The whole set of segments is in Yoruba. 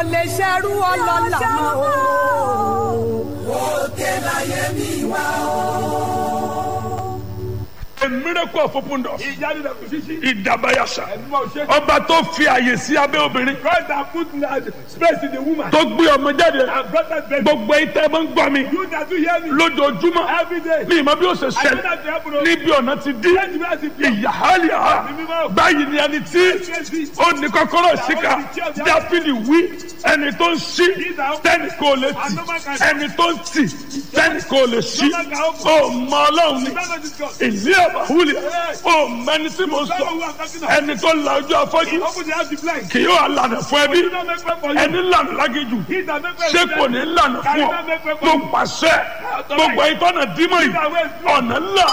ò lè ṣerú ọlọ́lá mọ́ o. òkè láyé mi wá o. a miracle of open doors. ìyáni rẹ̀ kò ṣíṣí. ìdàbàyàṣà. ẹ̀dùnmọ̀ ò ṣe. ọba tó fi àyè sí abẹ́ obìnrin. God that put uh, space in the woman. tó gbé ọmọ jáde. and brought that baby. gbogbo ìtẹ́ máa ń gbọ́ mi. you that do hear me. lójoojúmọ́. every day. mi ìmọ̀ bí ó ṣe I know ṣẹlẹ̀. that you happen to. níbi ọ̀nà ti dí. Let me ask you. ìyáhálì ha. báyìí ni ẹni tí ó ní kọ́kọ́rọ́ síkà dáfídì wí ẹni tó ń ṣí tẹ́nì kò lè tì ẹni tó ń tì tẹ́nì kò lè ṣí ó mọ ọlọ́run ni ìlú àbáwúlẹ̀ ó mẹni tí mo sọ ẹni tó la ojú afọ́jú Open the house the blind. kì yóò lànà fún ẹbí You don't make way for you. ẹni lànà lágéjù He that make way ṣé for kò you. ní lànà fún ọ mo pàṣẹ gbogbo ìtọ́nà dímọ̀ yìí ọ̀nà ńlá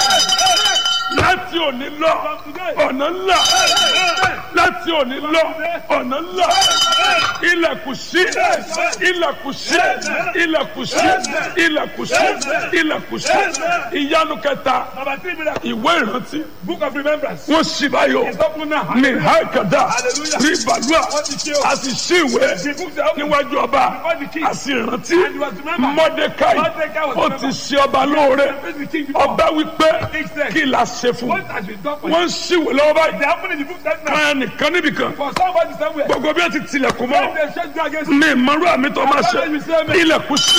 láti òní lọ ọ̀nà ńlá láti òní lọ ọ̀nà ńlá ilẹ̀kùn sí ilẹ̀kùn sí ilẹ̀kùn sí ilẹ̀kùn sí ilẹ̀kùn sí ìyanu kẹta Number three miracle. ìwé ìrántí Book of remembrance. wọ́n sì báyọ̀ It's open now. ní hákàdá Hallelujah. rí balùwà Wọ́n ti ṣe o. a sì sí ìwé The books are open. níwájú ọba Before the king. a sì rántí And he was remembered. mọ́dékáì Mordecai was ó remembered. ti ṣe ọba lóore Praise the king before. ọba wípé King said, kí la ṣe fún What has been done for you? wọ́n ń ṣìwé lọ́wọ́ báyìí They happen in the book that now. kan nìkan níbìkan For somebody somewhere. gbogbo bí wọ́n ti tilẹ̀kùn mọ́ When they shake you against ní ìmọ̀rú àmì tó máa ṣe Àbájá mi ṣe mí. ilẹ̀kùn sí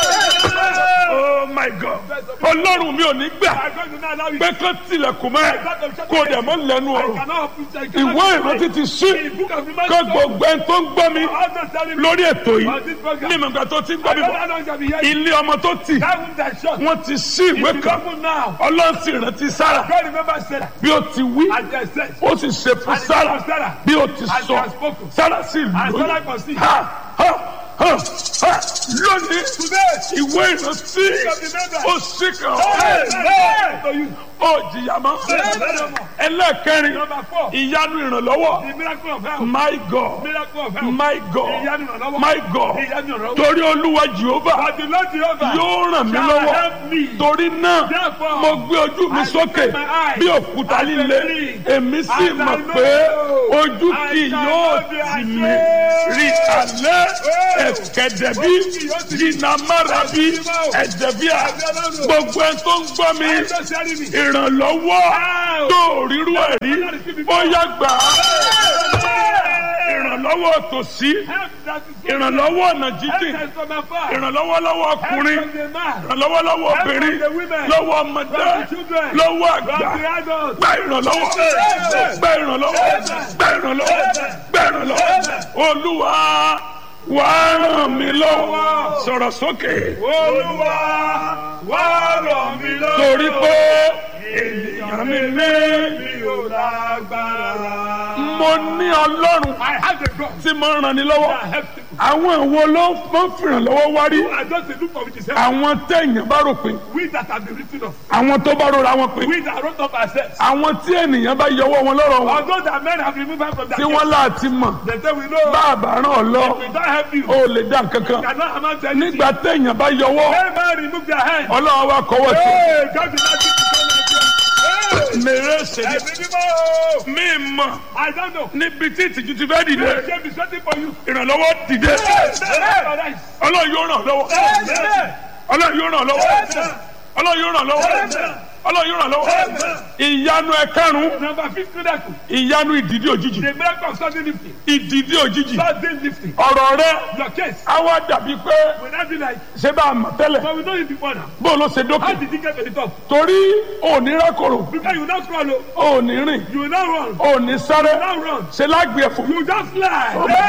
oh my god ọlọ́run mi ò ní gbà I'm going to now allow you. pé kán tilẹ̀kùn mọ́ ẹ kó dẹ̀ mọ́ lẹ́nu I ọ̀rọ̀ cannot open I cannot ìwé open ìrántí ti sí The book of kó remembrance. gbogbo ẹni tó ń gbọ́ mi All those telling me. lórí ètò yìí On this program. ní ìmọ̀gbà tó ti ń gbọ́ I mi don't know bọ̀ how long shall be here. ilé ọmọ tó tì That wound that shot. wọ́n ti sí ìwé It is kan open now. ọlọ́run sì rántí sára God remember Sarah. bí ó ti wí And they said. ó sì ṣe fún And it sára was Sarah. bí ó ti And sọ she has spoken. sára sì And Sarah lóyún conceived. ha ha ha ha lónìí Today. ìwé ìrántí ó sì kàn Hey, hey, to you. ó jìyà mọ́ ẹlẹ́ẹ̀kẹrin Number four. ìyanu ìrànlọ́wọ́ The miracle of health. my god Miracle of health. my god Ìyanu ìrànlọ́wọ́. my god Ìyanu ìrànlọ́wọ́. torí olúwa jehova But the Lord Jehovah yóò ràn mí shall lọ́wọ́ help me. torí náà Therefore, mo gbé ojú mi I sókè lift my eyes bí òkúta and líle believe. èmi sì And I mọ̀ know pé ojú I kì shall yóò not be tì ashamed. mí rí alẹ́ ẹ̀kẹ́dẹ̀bí Ojú kì yóò tì mí. jìnnàmárabi ẹ̀dẹ̀bíà gbogbo ẹ̀ tó ń gbọ́ mi I don't share me. ìrànlọ́wọ́ tó rírú ẹ̀ rí ó yá gbà á ìrànlọ́wọ́ tòsí Help that is from ìrànlọ́wọ́ ọ̀nà jíjìn Help us from afar. ìrànlọ́wọ́ lọ́wọ́ Help ọkùnrin from the man. ìrànlọ́wọ́ lọ́wọ́ obìnrin from the women. lọ́wọ́ ọmọdé From the children. lọ́wọ́ From àgbà the adults. gba ìrànlọ́wọ́ gba ìrànlọ́wọ́ gba ìrànlọ́wọ́ gba ìrànlọ́wọ́ olúwa wà á ràn mí lọ́wọ́ sọ̀rọ̀ sókè Olúwa wá ràn mí lọ́wọ́. torí pé ènìyàn mi ní mi ò lágbára. mo ní ọlọ́run I have the God tí mo ràn ní lọ́wọ́ that helps people. àwọn ìwo ló máa ń fìrànlọ́wọ́ wá rí I just dey look for which is help. àwọn téèyàn bá rò pé We that have been written off. àwọn tó bá rora wọn pé We that wrote off ourselves. àwọn tí ènìyàn bá yọwọ́ wọn lọ́rọ̀ wọn Although that men have removed us from that tí wọ́n láti mọ̀ They say we know. bá a bá ràn ọ́ lọ We don't help you. ó lè dá nǹkan kan Cannot amount to anything. nígbà téèyàn bá yọwọ́ Hey man, remove their hand. ọlọ́run wa kọ́wọ́ sí Hey, God did not give you so much. Hey, mèrè ṣèlè ẹ̀mí mímọ́. mí mọ̀ I don't know. níbi tí ìtìjú ti fẹ́ dìde Hey, James is waiting for you. ìrànlọ́wọ́ dìde Hey, hey, hey. ọlọ́run yóò ràn lọ́wọ́ Hey, ọlọ́run yóò ràn lọ́wọ́ ọlọ́run yóò ràn lọ́wọ́ ọlọ́run yóò ràn lọ́wọ́ ìyanu ẹ̀karùn-ún Number fifth miracle. ìyanu ìdìdí òjijì The miracle of sudden lifting. ìdìdí òjijì Sudden lifting. ọ̀rọ̀ rẹ Your case á wá dàbí pé will not be like, ṣé bá a mọ̀ tẹ́lẹ̀ but we know you before now. bó ló ṣe dókè How did you get to the top? torí òní rákòrò Because you will not crawl, oh. òní rìn you will not run. òní sáré You will not run. ṣe lágbè ẹ̀fọ́ You just fly.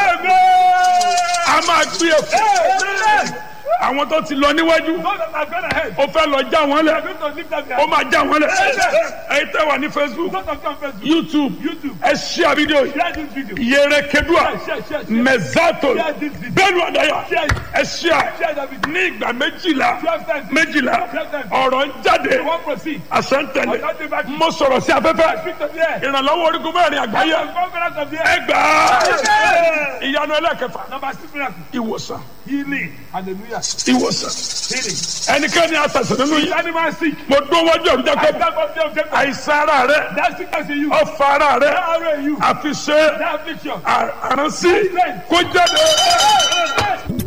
a máa gbé ẹ̀fọ́ Amen. àwọn tó ti lọ níwájú Those that have gone ahead. ó fẹ́ lọ já wọn They lẹ̀ are going to lift up their ó máa já wọn lẹ̀ ẹ̀yin tẹ́ wà ní facebook Those that come first. youtube YouTube. ẹ ṣíà fídíò yìí Share this video. yẹrẹ kedua Share, share, share. mẹzato Share this video. bẹ́ẹ̀ni àdáyà Share it. ẹ ṣíà Share that video. ní ìgbà méjìlá Twelve times. méjìlá Twelve times. ọ̀rọ̀ ń jáde You won't proceed. àṣẹ́ntẹ̀lẹ̀ Ọ̀gá dé bá kí. mo sọ̀rọ̀ sí afẹ́fẹ́ Speak to the air. ìrànlọ́wọ́ orígun mẹ́rin àgbáyé The conquerors of the air. ẹgbàá ìyanu ẹlẹ́kẹfà Number six miracle. ìwòsàn Healing. Hallelujah. ìwòsàn ẹnikẹ́ni àtàsán nínú yìí Animal sick. mo dún wájú ọ̀rùn I jákèjì stand up there, Jacob. àìsàn ara rẹ That sickness in you. ọfà ara rẹ That arrow in you. àfiṣe That affliction. àránsí kó jáde.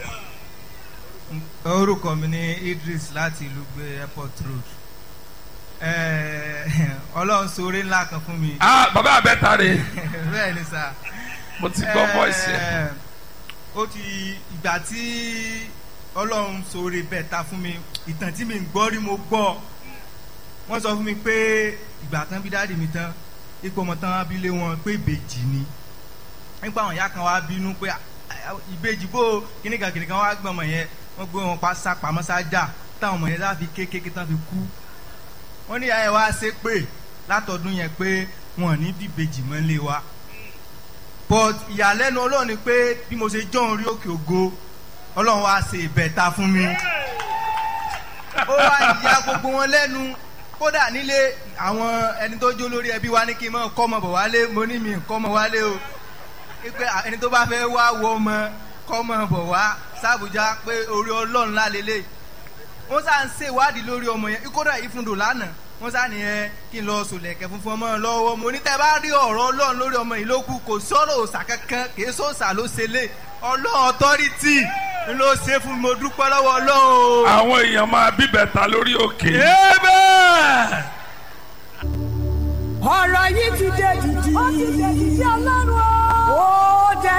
orúkọ mi ní Idris láti ìlú gbé airport road Eh, Ọlọ́run ṣoore ńlá kan fún mi ah bàbá àbẹ́ta rè bẹ́ẹ̀ ni sà mo ti gbọ́ voice yẹn. Eh, ó ti ìgbà tí Ọlọ́run ṣoore bẹ́ẹ̀ ta fún mi ìtàn tí mi ń gbọ́ rí mo gbọ́ wọ́n sọ fún mi pé ìgbà tán bí dáàdì mi tán ipò ọmọ tán abilé wọn pé ìbejì ni nípa àwọn ìyá kan wá bínú pé "Ah, ah, ìbejì bó kíníkan kíníkan wá gbọ́n ọmọ yẹn wọ́n gbé wọn pa sápamọ́ sájà táwọn ọmọ yẹn láfi kékeré tán fi kú wọ́n ní ìyá yẹn wá ṣe pé látọdún yẹn pé wọn ò ní bí ìbejì mọ́ lé wa but ìyàlẹ́nu ọlọ́run ni pé bí mo ṣe jọ́ orí òkè ògo ọlọ́run wá ṣe ìbẹ̀ta fún mi ó wá ya gbogbo wọn lẹ́nu kódà nílé àwọn ẹni tó jó lórí ẹbí wa ní kí n mọ kọ́ ọmọ bọ̀ wálé mo ní mi kọ́ ọmọ wálé o pé ẹni tó bá fẹ́ wá wọ ọmọ kọ́ ọmọ bọ̀ wá sábùjá pé orí ọlọ́run lálélẹ̀ wọ́n sá ń ṣèwádìí lórí ọmọ yẹn kódà ìfúndò lánàá wọ́n sá nìyẹn kí n lọ sòlẹ̀kẹ̀ funfun ọmọ lọ́wọ́ mo ní tẹ́ bá rí ọ̀rọ̀ ọlọ́run lórí ọmọ yìí ló kù kò sọ̀rọ̀ òòsà kankan kì í sọ̀sà ló ṣe lé ọlọ́run ọ̀tọ́rìtì ló ṣe fún mi mo dúpẹ́ lọ́wọ́ ọlọ́run o. àwọn èèyàn máa bíbẹ̀ta lórí òkè. ọ̀rọ̀ yìí ti dé dìdì. ó ti dé dìdì ọlọ́run o.